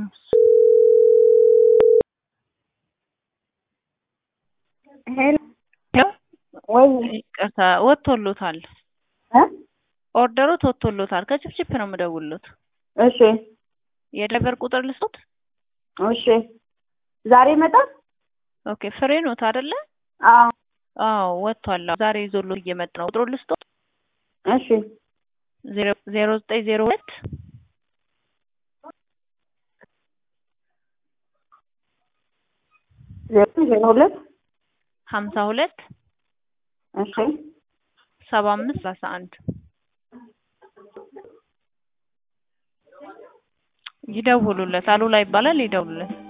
ሄሎ ወይ ይቅርታ ወጥቶሎታል። እ ኦርደሮት ወጥቶሎታል። ከችፕችፕ ነው የምደውልሎት። እሺ የድራይቨር ቁጥር ልስጦት? እሺ ዛሬ ይመጣል? ኦኬ ፍሬ ኖት አይደለ? አዎ አዎ ወጥቷል። ዛሬ ይዞሎት እየመጣ ነው። ቁጥሩ ልስጦት? እሺ ዜሮ ዜሮ ዘጠኝ ዜሮ ሁለት ዜሮ ዜሮ ሁለት ሀምሳ ሁለት እሺ ሰባ አምስት ሰላሳ አንድ ይደውሉለት። አሉላ ይባላል። ይደውሉለት።